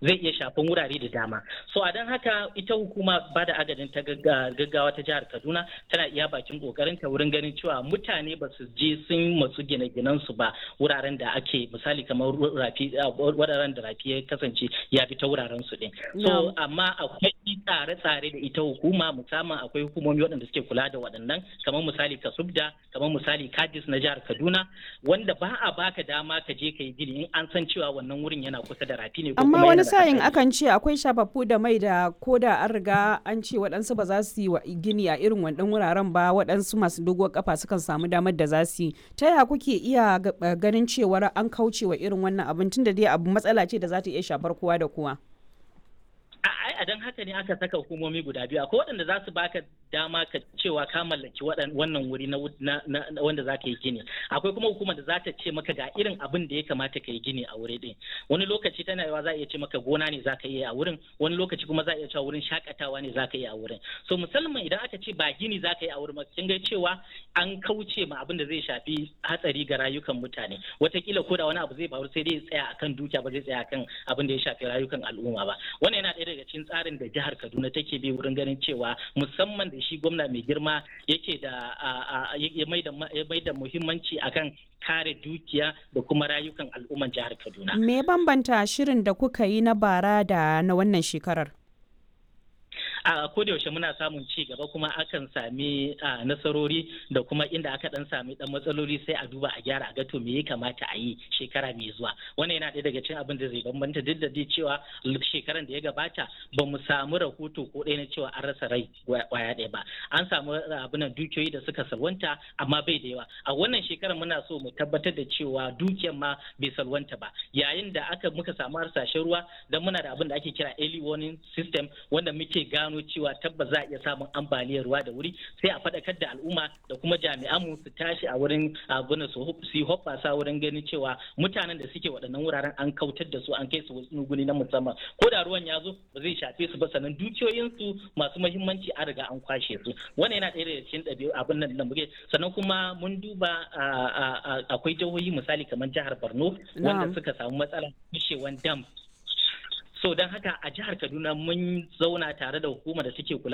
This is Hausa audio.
zai iya shafan wurare da dama so a don haka ita hukuma ba da agajin ta gaggawa ta jihar kaduna tana iya bakin kokarin ta wurin ganin cewa mutane ba su je sun matsu gine-ginen su ba wuraren da ake misali kamar rafi wuraren da rafi ya kasance ya fi ta wuraren su din so amma akwai tsare-tsare da ita hukuma musamman akwai hukumomi waɗanda suke kula da waɗannan kamar misali kasubda kamar misali kadis na jihar kaduna wanda ba a baka dama ka je ka yi gini in an san cewa wannan wurin yana kusa da rafi ne amma wani sa'in akan ce akwai shafaffu da mai da ko da an riga an ce waɗansu ba za su yi gini a irin wannan wuraren ba waɗansu masu doguwar kafa sukan samu damar da za su yi ta yaya kuke iya ganin cewar an kauce wa irin wannan abin tunda dai abu matsala ce da za ta iya shafar kowa da kowa a don haka ne aka saka hukumomi guda biyu akwai waɗanda za su baka dama ka cewa ka mallaki wannan wuri na wanda za ka yi gini akwai kuma hukumar da za ta ce maka ga irin abin da ya kamata ka yi gini a wuri ɗin wani lokaci tana yawa za a iya ce maka gona ne za ka yi a wurin wani lokaci kuma za a iya cewa wurin shakatawa ne za ka yi a wurin so musamman idan aka ce ba gini za ka yi a wurin kin ga cewa an kauce ma abin da zai shafi hatsari ga rayukan mutane watakila ko da wani abu zai faru sai dai tsaya akan dukiya ba zai tsaya akan abin da ya shafi rayukan al'umma ba wannan yana ɗaya daga cikin tsarin da jihar Kaduna take bi wurin ganin cewa musamman da shi gwamna mai girma yake da ya mai da muhimmanci akan kare dukiya da kuma rayukan al'umman jihar Kaduna. Me bambanta shirin da kuka yi na bara da na wannan shekarar? a yaushe muna samun ci gaba kuma akan sami nasarori da kuma inda aka dan sami dan matsaloli sai a duba a gyara a ga to me ya kamata a yi shekara mai zuwa wannan yana ɗaya daga cikin abin da zai bambanta duk da dai cewa shekaran da ya gabata ba mu samu rahoto ko ɗaya na cewa an rasa rai kwaya ɗaya ba an samu abin dukiyoyi da suka salwanta amma bai da yawa a wannan shekarar muna so mu tabbatar da cewa dukiyar ma bai salwanta ba yayin da aka muka samu harsashen ruwa dan muna da abin da ake kira early warning system wanda muke gano cewa tabbas za a iya samun ambaliyar ruwa da wuri sai a faɗakar da al'umma da kuma jami'an mu su tashi a wurin abin su yi hoppasa wurin ganin cewa mutanen da suke waɗannan wuraren an kautar da su an kai su wasu guni na musamman ko da ruwan ya zo ba zai shafe su ba sannan dukiyoyinsu masu muhimmanci an riga an kwashe su wannan yana ɗaya daga cikin ɗabi'u abin nan da muke sannan kuma mun duba akwai jihohi misali kamar jihar Borno wanda suka samu matsalar kushewan dam so don haka a jihar kaduna mun zauna tare da hukumar da take kula